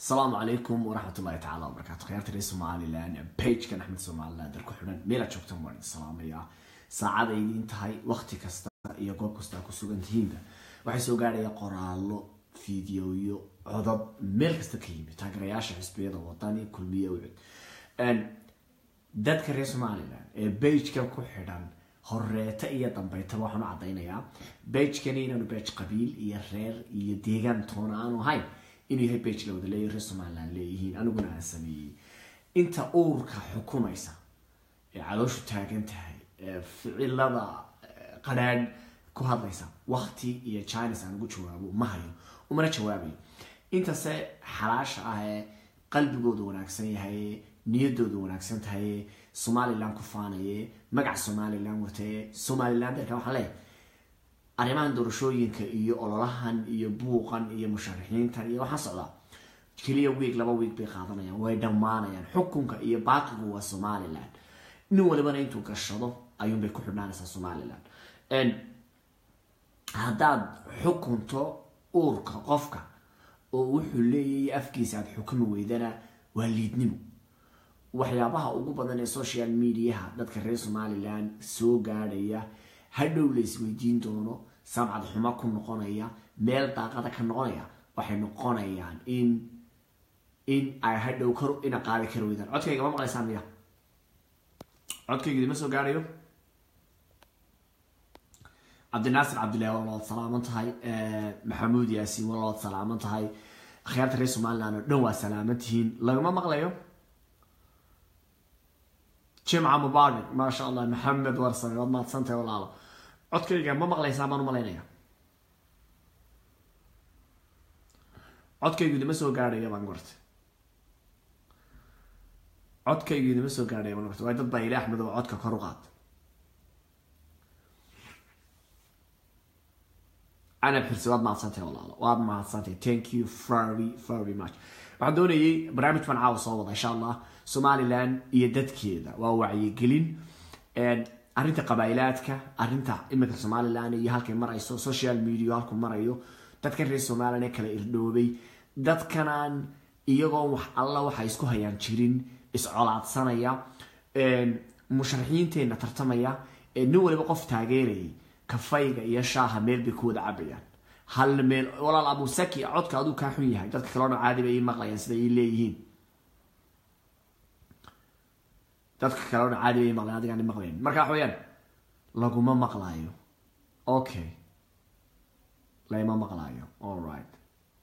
asalaamu calaykum waraxmatullahi tacaala wabarakaatu khiyaarta reer somalilan bagekan axmed somaliland dar ku xidhan meela joogtan waan idin salaamayaa saacada idiin tahay wakti kasta iyo goob kasta ku sugan tihiinba waxay soo gaadhaya qoraallo fideoyo codod meel kasta ka yimid taageerayaasha xisbiyada wadani kulmiye ucud dadka reer somalilan ee bagekan ku xidhan horeeta iyo dambeytaba waxaan u caddaynayaa bagekani inaanu bage qabiil iyo reer iyo deegaan toona aanu ahayn inuu yahay bage la wada leeyahy reer somaliland leeyihiin aniguna aan sameeyey inta uurka xukumaysa ee calooshu taagan tahay ee ficilada qadhaadh ku hadlaysa wakti iyo chines aan ugu jawaabo ma hayo umana jawaabayo intase xalaasha ah ee qalbigooda wanaagsan yahay niyadooda wanaagsan tahay somalilan ku faanaye magaca somalilan wataye somalilan dalka waxaan leeyahay arrimahan doorashooyinka iyo ololahan iyo buuqan iyo musharaxiintan iyo waxaan socdaa keliya wiig laba wiig bay qaadanayaan way dhammaanayaan xukunka iyo baaqigu waa somalilan nin walibana intuu gashado ayuunbay ku xidhnaanaysaa somalilan haddaad xukunto uurka qofka oo wuxuu leeyahay afkiisa aada xukumi weydana waa liidnimo waxyaabaha ugu badan ee social mediaha dadka reer somalilan soo gaadhaya hadhow la isweydiin doono samcad xumo ku noqonaya meel daaqada ka noqonaya waxay noqonayaan in in ay hadhow kar ina qaadi kari weydaan codkayga ma maqlaysaan miya codkayga idima soo gaadhayo cabdinaasir cabdillahi waa lood salaaman tahay maxamuud yaasiin waa lood salaaman tahay akhyaarta reer somaliland oo dhan waa salaaman tihiin lagama maqlayo jimca mubaarak maasha allah maxamed warsame waad mahadsantahay walaalo codkayga ma maqlaysaa baan u malaynaya codkaygu idima soo gaadhaya baan gorta codkaygu idima soo gaadhaya baan gorta waay dad baa ila axmed oo codka kor u qaad anab xirsi waad mahadsantahay walaalo waad mahadsantahay thank you very very much waxaan doonayay barnaamij baan caawa soo wada insha allah somalilan iyo dadkeeda waa wacyigelin arrinta qabaa'ilaadka arrinta iminka somalilan iyo halkay marayso social media halku marayo dadkan reer somalilan ee kala irdhoobay dadkanaan iyagoo wax alla waxay isku hayaan jirin iscolaadsanaya musharaxiinteenna tartamaya nin waliba qof taageerayay kafayga iyo shaaha meel bay ku wada cabayaan hal meel walaal abusaki codka aduu kaa xun yahay dadka kalena caadi bay ii maqlayaan sida ii leeyihiin dadka kalena caadi bay ii maqlayan adigaan i maqlayn marka waxa weyaan laguma maqlaayo okay lama maqlaayo all right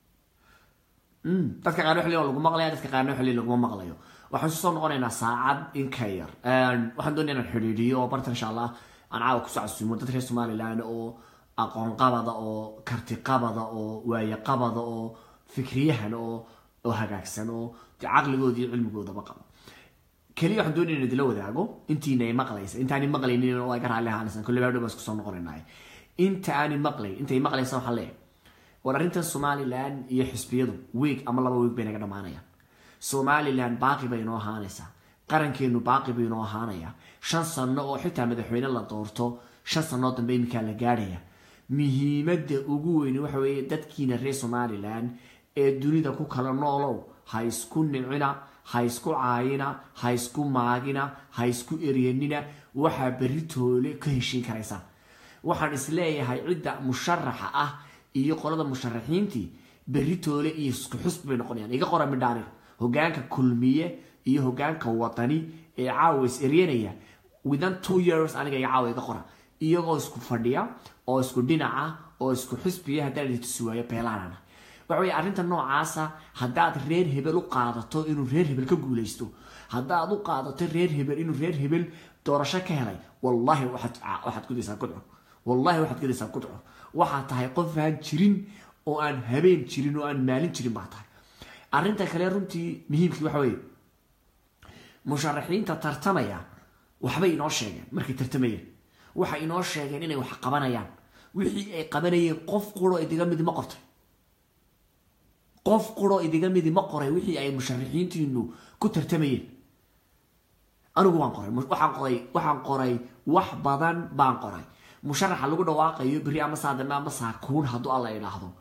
dadka qaarna xilli lagu maqlaya dadka qaarna xilli laguma maqlayo waxaan soo noqonaynaa saacad in ka yar waxaan doonaya inaan xidhiidhiyo oo barta insha allah aan caawa kusoo casuumo dad reer somaliland oo aqoon qabada oo karti qabada oo waaye qabada oo fikriyahan oo oo hagaagsan oo caqligooda iyo cilmigoodaba qaba keliya waxaan doonaya in idila wadaago intiina ay maqlaysa intaani maqlaynin oo ay ka raalli ahaanaysan kolle baa dhow baan isku soo noqonaynaay inta aani maqlay intay maqlaysa waxaan leeyahay war arrintan somaliland iyo xisbiyadu weeg ama laba weeg bay naga dhammaanayaan somaliland baaqi bay inoo ahaanaysaa qarankeenu baaqi buu inoo ahaanayaa shan sano oo xitaa madaxweyne la doorto shan sanoo dambe iminkaa la gaadhaya muhiimadda ugu weyni waxa weeye dadkiina reer somaliland ee dunida ku kala noolow ha isku nicina ha isku caayina ha isku maagina ha isku eryanina waxaa berri toole ka heshiin karaysaa waxaan isleeyahay cidda musharaxa ah iyo qolada musharaxiintii berri toole iyo isku xusb bay noqonayaan iga qora midhaanir hogaanka kulmiye iyo hogaanka wadani ee caawa is eryanaya within two years aniga iga caawa iga qora iyagoo isku fadhiya oo isku dhinaca oo isku xisbiya haddaan idin tusi waayo beelaanana waxa weye arrinta noocaasa haddaad reer hebel u qaadato inuu reer hebel ka guulaysto haddaad u qaadato reer hebel inuu reer hebel doorasho ka helay wallahi waxaad gudaysaa gudcur wallahi waxaad gudaysaa gudcur waxaad tahay qof aan jirin oo aan habeen jirin oo aan maalin jirin baa tahay arrinta kale runtii muhiimkii waxa weye musharaxiinta tartamaya waxbay inoo sheegeen markay tartamayeen waxay inoo sheegeen inay wax qabanayaan wixii ay qabanayeen qof quro idiga midi ma qortay qof quro idiga midi ma qoray wixii ay musharaxiintiinu ku tartamayeen anigu waan qoray waxaan qoray waxaan qoray wax badan baan qoray musharaxa lagu dhawaaqayo beri ama saadame ama saakuun hadduu alla idhaahdo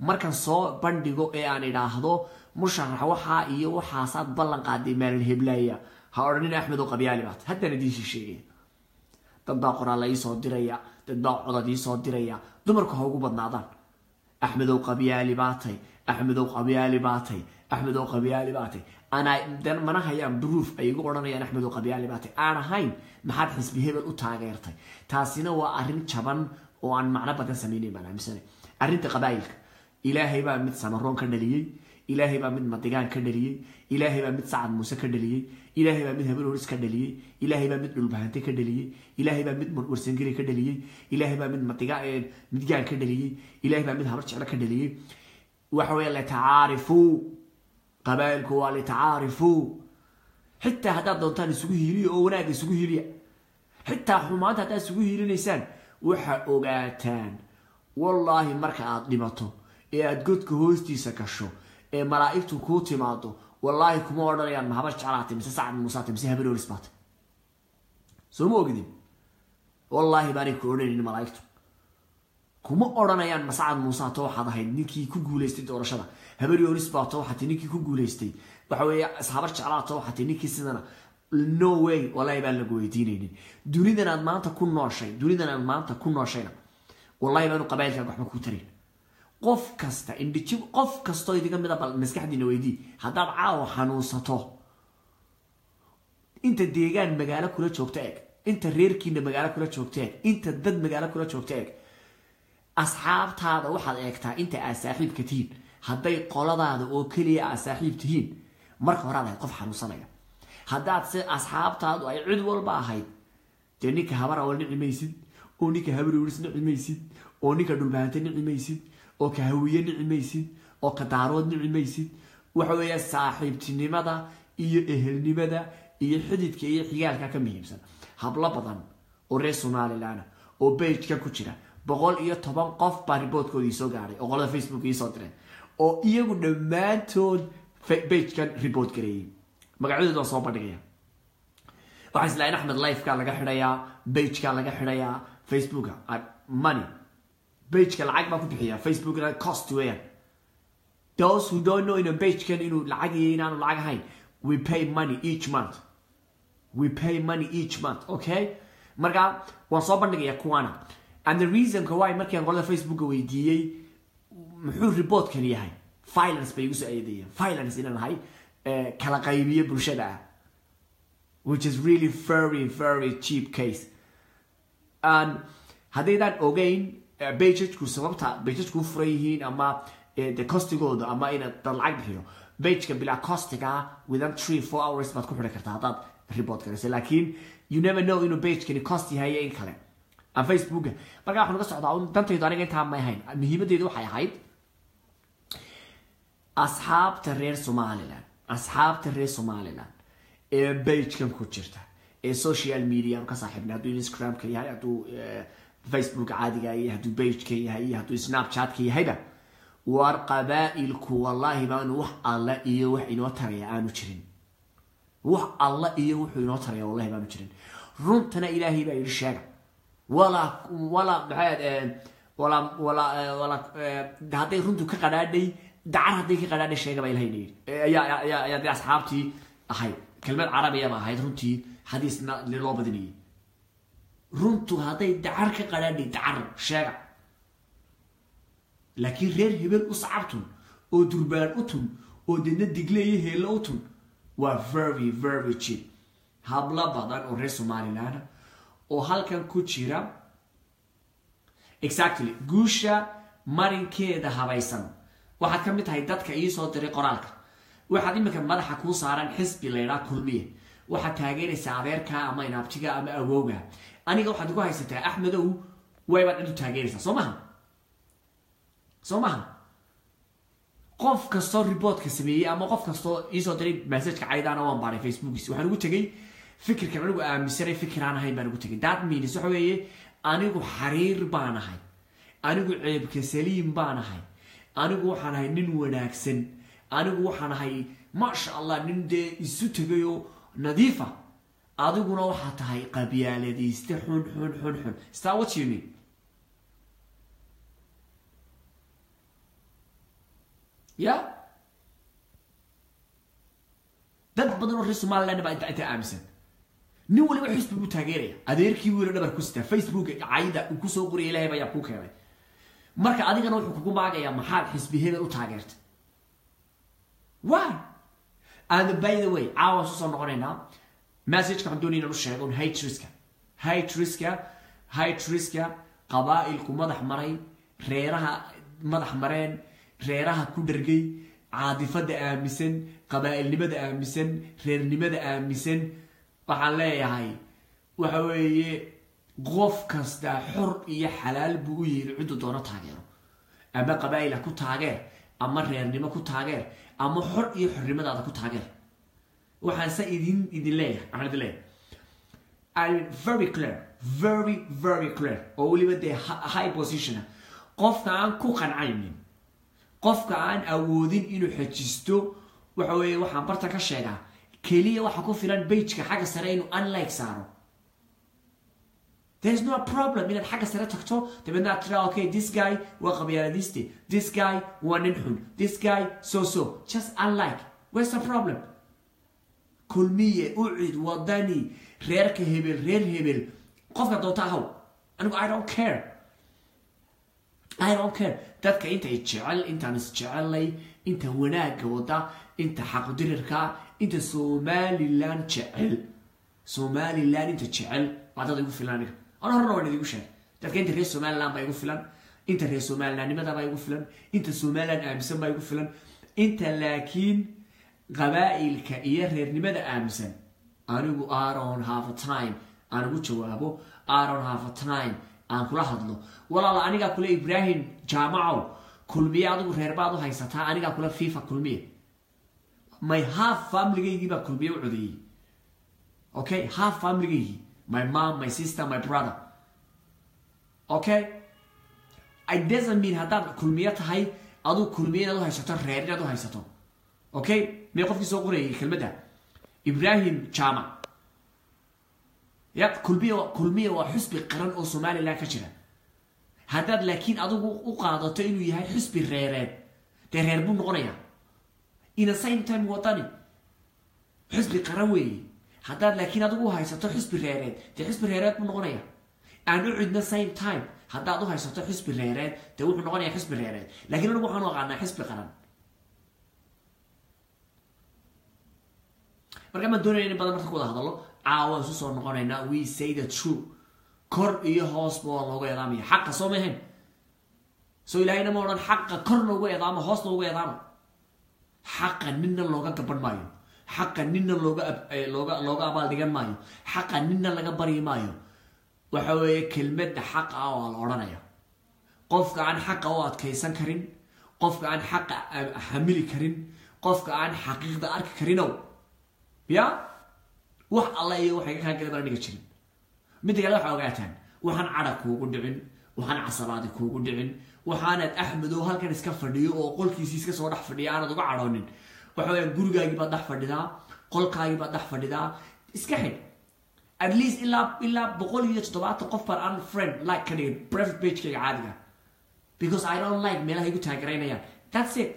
markan soo bandhigo ee aan idhaahdo musharax waxaa iyo waxaasaad ballan qaaday maalin heblaya ha odhanin axmed oo qabyaali baat haddaan idiinshi sheegaya dad baa qoraalla iisoo diraya dad baa codad iisoo diraya dumarku ha ugu badnaadaan axmedow qabyaali baatay axmedow qabyaali baatay axmedow qabyaali baatay anaa mana hayaan bruuf ay igu odhanayaan axmedow qabyaali baatay aan ahayn maxaad xisbi hebel u taageertay taasina waa arrin jaban oo aan macno badan samaynayn baan aaminsana arrinta qabaa'ilka ilaahay baa mid samaroon ka dhaliyey ilaahay baa mid madigaan ka dhaliyey ilaahay baa mid sacad muuse ka dhaliyey ilaahay baa mid habeenoris ka dhaliyey ilaahay baa mid dhulbahante ka dhaliyey ilaahay baa mid warsangeli ka dhaliyey ilaahay baa mid madiga midgaan ka dhaliyey ilaahay baa mid habar jeclo ka dhaliyey waxa weeye litacaarifuu qabaa'ilku waa litacaarifuu xitaa haddaad doontaan isugu hiiliya oo wanaagga isugu hiiliya xitaa xumaanta haddaad isugu hiilinaysaan waxaa ogaataan wallaahi marka aad dhimato ee aad godka hoostiisa gasho ee malaa'igtu kuu timaado wallaahi kuma odhanayaan ma habar jeclaatay mise sacad muusaatay mise habenoolis baatay soo ma ogidin wallaahi baanay ku odhanaynin malaa'igtu kuma odhanayaan ma sacad muusaato waxaad ahayd ninkii ku guulaystay doorashada habenoolis baato waxaatay ninkii ku guulaystay waxa weeye habar jeclaato waxaatay ninkii sidana no way wallaahi baan lagu weydiinaynin dunidan aad maanta ku nooshay dunidan aad maanta ku nooshayna wallahi baanu qabailkaaga waxba kuu tarayn qof kasta indhiji qof kastoo idiga mida bal maskaxdiina weydii haddaad caawa xanuunsato inta deegaan magaalo kula joogta eg inta reerkiina magaalo kula joogta eg inta dad magaalo kula joogta eg asxaabtaada waxaad eegtaa inta aad saaxiibka tihiin hadday qoladaada oo keliya aad saaxiib tihiin marka horaad ahayd qof xanuunsanaya haddaad se asxaabtaadu ay cid walba ahayd dee ninka habar awal nici maysid oo ninka habarowris nici maysid oo ninka dhulbahante nici maysid oo ka hawiye nici maysid oo ka daarood nici maysid waxa weeya saaxiibtinimada iyo ehelnimada iyo xididka iyo xigaalka ka muhiimsan hablo badan oo reer somalilan oo bageka ku jira boqol iyo toban qof baa riboodkooda iisoo gaaray oo qolada facebook iisoo direen oo iyagu dhammaantood bagekan report gareeyey magacyadooda waan soo bandhigaya waxaa islaain axmed lifeka laga xidhayaa bageka laga xidhayaa facebooka money bageka lacag baa ku bixiya facebookna cost weeyaan those who don't know ina bagekan inuu lacag iyo inaanu lacag ahayn we pay money each month we pay money each month okay marka waan soo bandhigaya kuwana and the reasonka why markiiaan qolada facebooka weydiiyey muxuu reportkan yahay violence bay igu soo eedeeyeen violence inaan ahay kala qaybiyo bulshada ah which is really very very cheap case and haddaydaan ogeyn bagejku sababta bagejku u furan yihiin ama de costigooda ama inaad dad lacag bixiyo bageka bilaa costiga within three four hours baad ku xidhi kartaa haddaad report garaysa laakiin you never know inuu bagekani cost yahay in kale aan facebooka markaa waxaan uga socdaa dantaydu aniga intaa may ahayn muhiimadeedu waxay ahayd asxaabta reer somalilan asxaabta reer somalilan ee bagekan ku jirta ee social media ka saaxiibna hadduu instagramka yahay hadduu facebook caadiga yahay hadduu bageka yahay iyo hadduu snapchatka yahayba war qabaa'ilku wallaahi baanu wax alla iyo wax inoo taraya aanu jirin wax alla iyo wuxuu inoo taraya wallahi baanu jirin runtana ilaahay baa yidhi sheega walaa walaa maxaad walaa walaa walaa hadday runtu ka qadhaadhay dacar hadday ka qadhaadhay sheega baa ilahay yidhi ayaa ayaa ayaa dee asxaabtii ahayd kelmad carabiyaba ahayd runtii xadiisna loo badinayay runtu hadday dacar ka qadhaadhay dacar sheega laakiin reer hebel u sacabtun oo durbaan u tun oo deedna digleeyo heello u tun waa very very cheap hablo badan oo reer somalilan oo halkan ku jira exactly guusha marinkeeda habaysan waxaad ka mid tahay dadka iisoo diray qoraalka waxaad iminka madaxa kuu saaran xisbi laydhaa kulmiye waxaad taageeraysaa adeerkaa ama inaabtiga ama awowga aniga waxaad igu haysataa axmedow waybaad cid u taageeraysaa soo maha soo maha qof kastoo reportka sameeyey ama qof kastoo iisoo diray messageka caydaana waan baaray facebookiis waxaan ugu tegay fikirkan anigu aaminsanay fikir aan ahayn baan ugu tegay that means waxa weeye anigu xariir baan ahay anigu ceebka saliim baan ahay anigu waxaan ahay nin wanaagsan anigu waxaan ahay maasha allah nin dee isu tegayoo nadiifa adiguna waxaa tahay qabyaaladayste xun xun xun xun star what you mean ya dad badan oo reer somaliland baa inta inta aaminsan nin waliba xisbi buu taageeraya adeerkii wiilo dhabar ku sitaa facebook cayda uu kusoo qoraya ilahay baa yaa kuu keenay marka adigana wuxuu kugu maagayaa maxaad xisbi hebel u taageertay why and by the way caawa soo soo noqonaynaa messageka waxaan doonaya inaan u sheego un hatriska hatriska hatriska qabaa'ilku madax maray reeraha madax mareen reeraha ku dhargay caadifada aaminsan qabaa'ilnimada aaminsan reernimada aaminsan waxaan leeyahay waxa weeye qof kasta xor iyo xalaal buu u yeeli ciddu doono taageero ama qabaa'il ha ku taageer ama reernimo ku taageer ama xor iyo xornimadaada ku taageer waxaan se idin idin leeyahay waxaan idin leeyahay I'm very clear very very clear oo weliba dee high positiona qofka aan ku qancaynin qofka aan awoodin inuu xejisto waxa weeye waxaan barta ka sheegaa keliya waxa ku filan bageka xagga sare inuu unlike saaro there is no problem inaad xagga sare tagto dabeedna aad tiraa okay this guy waa qabyaaladiiste this guy waa nin xun this guy so so just unlike where's the problem kulmiye ucid wadani reerka hebel reer hebel qofka doonta ahaw anigu i don't care i don't care dadka intay jecel intaan isjecelnay inta wanaagga wada inta xaqdirirka inta somalilan jecel somalilan inta jecel waa dad igu filan aniga ana horena waan idigu sheegay dadka inta reer somalilan baa igu filan inta reer somalilanimada baa igu filan inta somalilan aaminsan baa igu filan inta laakiin qabaa'ilka iyo reernimada aaminsan anigu aron half a time aan ugu jawaabo aron half a time aan kula hadlo walaala anigaa kule ibrahim jaamacow kulmiye adigu reerbaad u haysataa anigaa kule fifa kulmiye my half familygaygii baa kulmiye u codeeyey okay half familygaygii my mom my sister my brother okay it doesn't mean haddaad kulmiye tahay aduu kulmiye inaad u haysato reer inaad u haysato okay mee qofkii soo qorayay kelmadda ibrahim jaamac ya kulmiye kulmiye waa xusbi qaran oo somalilan ka jira haddaad laakiin adigu u qaadato inuu yahay xusbi reereed dee reer buu noqonayaa in a same time wadani xusbi qaran weeye haddaad laakiin adigu u haysato xusbi reereed dee xusbi reereed buu noqonayaa aan u cidno same time haddaad u haysato xusbi reereed dee wuxuu noqonayaa xusbi reereed laakiin anigu waxaan u aqaanaa xusbi qaran marka maan doonaya in badan marka ku wada hadallo caawaan isu soo noqonaynaa we say the true kor iyo hoosba waa looga eedaamaya xaqa soo mahayn soo ilaahayna ma odhan xaqa korna uga eedaamo hoosna uga eedaamo xaqa ninna looga gaban maayo xaqa ninna looga looga looga abaal dhigan maayo xaqa ninna laga baryi maayo waxa weeye kelmadda xaqa ah waa la odhanaya qofka aan xaqa u adkaysan karin qofka aan xaqa xamili karin qofka aan xaqiiqda arki karinow ya wax alla iyo waxay kaa gala bana dhiga jirin midda kale waxaa ogaataan waxaan cadha kuugu dhicin waxaan casabaadi kuugu dhicin waxaanaad axmedow halkan iska fadhiyo oo qolkiisii iska soo dhex fadhiya aanad uga cadhoonin waxa weya gurigaagii baad dhex fadhidaa qolkaagii baad dhex fadhidaa iska xidh at least ilaa ilaa boqol iyo toddobaatan qof baan aan friend like ka dhigin private pagekayga caadiga because i don't like meelaha igu taagaraynayaan that's it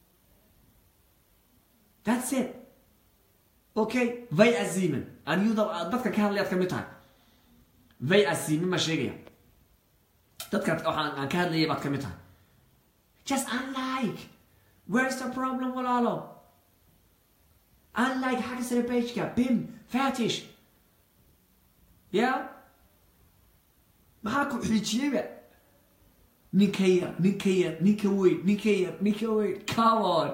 that's it okay vay aziman aniyuda dadka ka hadlayaad ka mid tahay vay aziman ma sheegaya dadka waxaan aan ka hadlayay baad ka mid tahay just unlike where's the problem walaalo unlike xagga sare pageka bim fatish ya maxaa ku xiijiyeyba ninka yar ninka yar ninka weyn ninka yar ninka weyn come on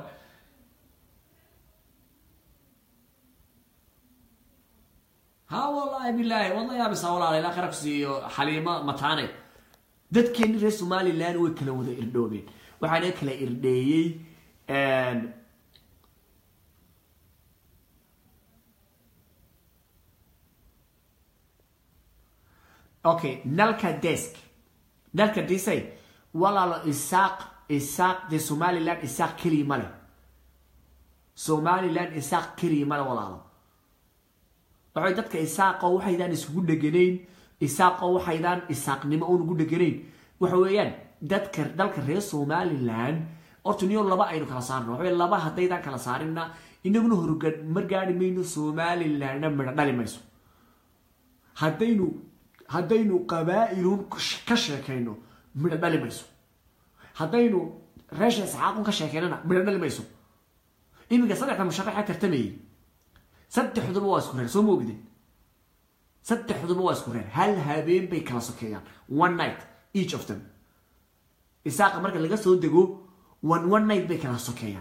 ha wallaahi bilaahi wadna yaabisa walaala ilaa khara ku siiyo xaliimo mataane dadkeeni reer somalilan way kala wada irdhoobeen waxaana kala irdheeyey okay nalka desk nalka disay walaalo isaaq isaaq dee somalilan isaaq keliya male somalilan isaaq keliya male walaalo waxay dadka isaaqo waxaydaan isugu dheganayn isaaqo waxaydaan isaaqnimo uun ugu dheganayn waxa weeyaan dadka dalka reer somalilan horta niyo laba aynu kala saarno waxawey laba haddaydaan kala saarinna inaguna horumar gaari mayno somalilandna midho dhali mayso haddaynu haddaynu qabaa'ilun ka sheekayno midho dhali mayso haddaynu reesha isxaaqun ka sheekaynana midho dhali mayso iminka saddexda musharaxa tartamayay saddexduba waa isku reer soo ma ogdin saddexduba waa isku reer hal habeen bay kala sokeeyaan one night each of them isaaqa marka laga soo dego one one night bay kala sokeeyaan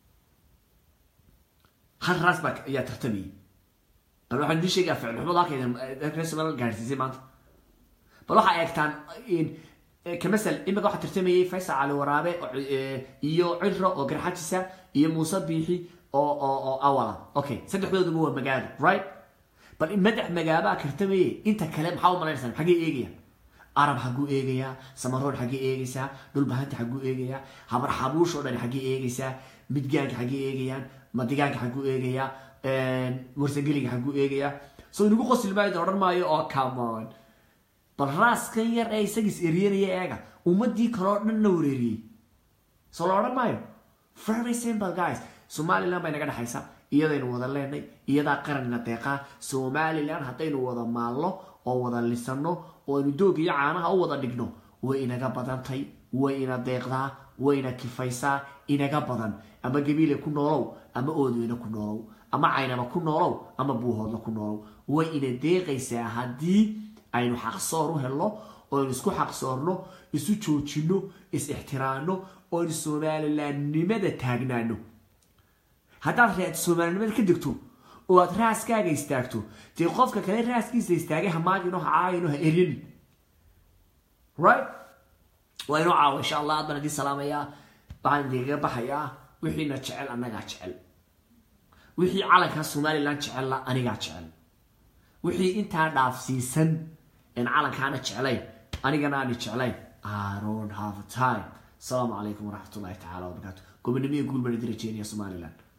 hal raas baa ayaa tartamayay bal waxaan idin sheegaa ficilxumada halkaydan reer somaliland gaadhsiisay maanta bal waxaa eegtaan kamasal imika waxaa tartamayay faysal cali waraabe iyo ciro oo garxajisa iyo muuse biixi oo oo oo awala okay saddexdooduba waa magaalo right bal madax magaabaa tartamayay inta kale maxaa u malaynaysaa xaggee eegayaan arab xagguu eegayaa samaroon xaggee eegaysaa dhulbahanta xagguu eegayaa habar xabuush oo dhan xaggee eegaysaa midgaanka xaggee eegayaan madigaanka xagguu eegayaa warsangeliga xagguu eegayaa soo inagu qosil maayo odhan maayo oo camon bal raaskan yar ee isagiis eryanaya eega ummadii kaleo dhanna wareeriyey soo la odhan maayo very simple guys somaliland bay naga dhexaysa iyadaynu wada leenay iyadaa qaranina deeqaa somaliland haddaynu wada maalno oo wada lisano oo aynu doog iyo caanaha u wada dhigno way inaga badantay way ina deeqdaa way ina kifaysaa inaga badan ama gabiile ku noolow ama oodweyne ku noolow ama caynaba ku noolow ama buuhoodla ku noolow way ina deeqaysaa haddii aynu xaqsoor u helno oo aynu isku xaqsoorno isu joojino is ixtiraano oo aynu somalilandnimada taagnaano haddaad reed soomaalinimada ka degto oo aad raaskaaga istaagto dee qofka kale raaskiisa istaagay hamaagino ha caayino ha eryanin right waa inoo caawa insha allah aad baan idin salaamayaa waxaan idinkaga baxayaa wixiina jecel annagaa jecel wixii calanka somaliland jecella anigaa jecel wixii intaa dhaafsiisan en calankaana jeclayn anigana aani jeclayn I don't have time asalaamu calaykum waraxmat ullahi tacaala wabarakaatu gobonimo iyo guul baan idin rajeynaya somaliland